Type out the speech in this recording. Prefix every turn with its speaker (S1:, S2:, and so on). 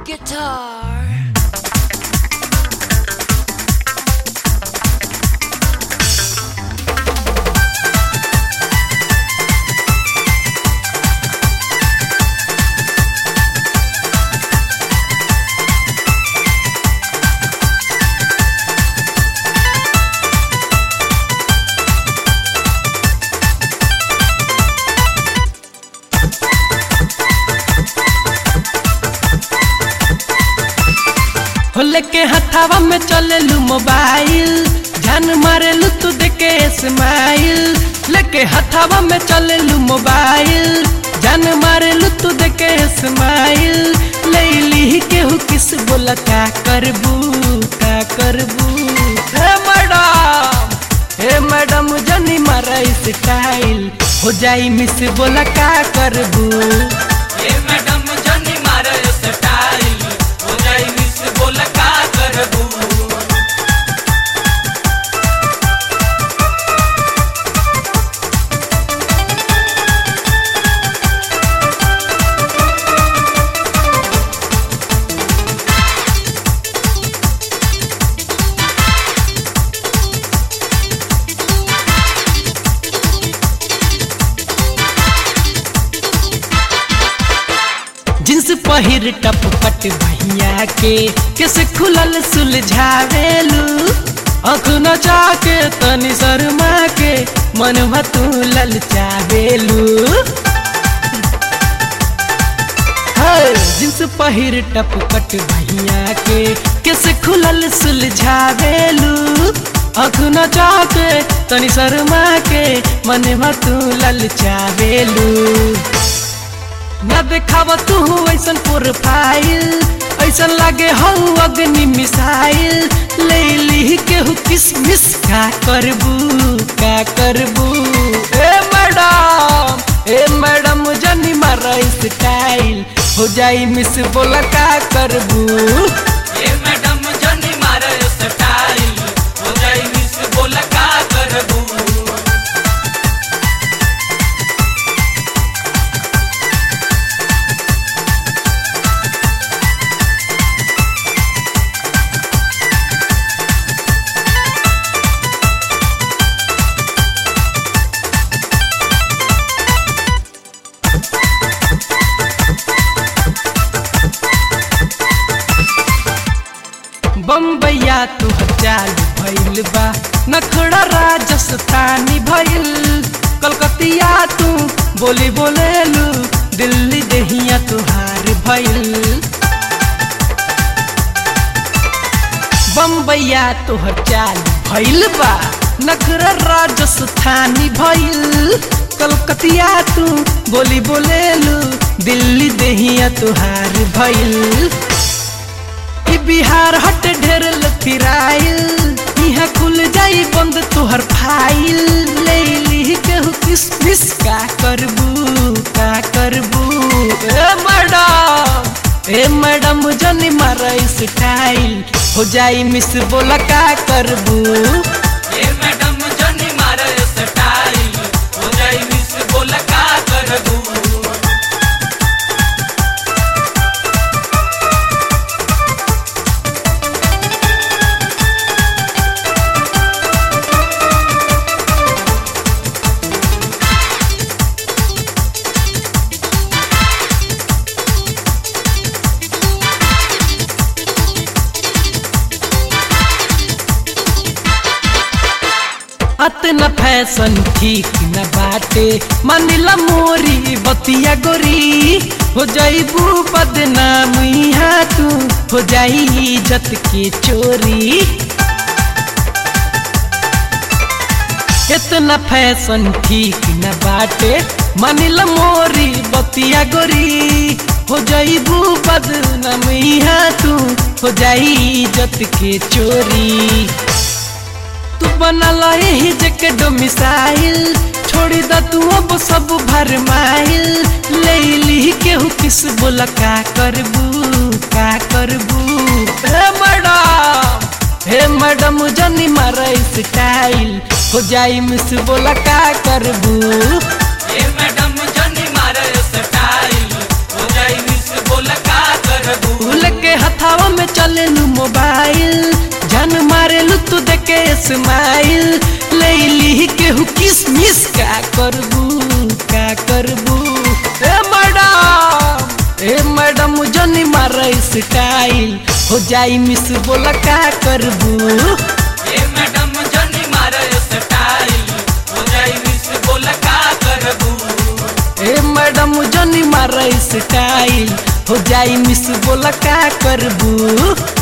S1: guitar.
S2: हो लेके हथावा में चलेलू मोबाइल जान मारेलू तू देके स्माइल लेके हथावा में चलेलू मोबाइल जान मारेलू तू देके स्माइल लैली केहू किस बोला का करबू का करबू हे मैडम हे मैडम जनी मारा स्टाइल हो जाई मिस बोला का करबू
S3: ए मैडम जनी मारे स्टाइल हो जाई मिस बोल का करबू
S2: जींस पहिर टप पट भैया के किस खुलल सुलझावेलू अख नचा के तनी शर्मा के मन तू ललचावेलू हाय, जींस पहिर टप पट भैया के किस खुलल सुलझावेलू अख नचा के तनी शर्मा के मन तू ललचावेलू न देखाव तू ऐसन प्रोफाइल ऐसन लागे हऊ अग्नि मिसाइल ले ली केहू किसमिस का करबू का करबू ए मैडम ए मैडम जनी मारा स्टाइल हो जाई मिस बोला का करबू
S3: ए मैडम जनी मारे स्टाइल हो जाई मिस बोल का करबू
S2: बम्बैया तू चाल भइल बा नखड़ा राजस्थानी भइल कलकतिया तू बोली बोलेलू दिल्ली देहिया तुहार भइल बम्बैया तोहर चाल भइल बा नखरा राजस्थानी भइल कलकतिया तू बोली बोलेलू दिल्ली देहिया तुहार भइल ई बिहार हट ढेर लतिराइल यहाँ खुल जाई बंद तोहर फाइल ले ली केहू किसमिस का करबू का करबू ए मैडम ए मैडम जनी मारा स्टाइल हो जाई मिस बोला का करबू
S3: ए मैडम जनी मारे स्टाइल हो जाई मिस बोल का करबू
S2: अतना फैशन ठीक न बाटे मानिला मोरी बतिया गोरी हो जाइबू बदनाम यहाँ तू हो जाई इज्जत के चोरी इतना फैशन ठीक न बाटे मानिला मोरी बतिया गोरी हो जाइबू बदनाम यहाँ तू हो जाई इज्जत के चोरी तू बनल यही जके डोमिसाइल छोड़ी द तू अब सब भरमाइल ले ली केहू किस बोला का करबू का करबू हे मैडम हे मैडम जनी मारा स्टाइल हो जाई मिस बोला का करबू
S3: ए मैडम जनी मारे स्टाइल हो जाई मिस बोल का करबू
S2: फूल के स्माइल लैली केहू किसमिस का करबू का करबू ए मैडम ए मैडम जनी मार स्टाइल हो जाई मिस बोला का करबू
S3: ए मैडम जनी मारो स्टाइल हो जाई मिस बोल का करबू
S2: ए मैडम जनी मार स्टाइल हो जाई मिस बोला का करबू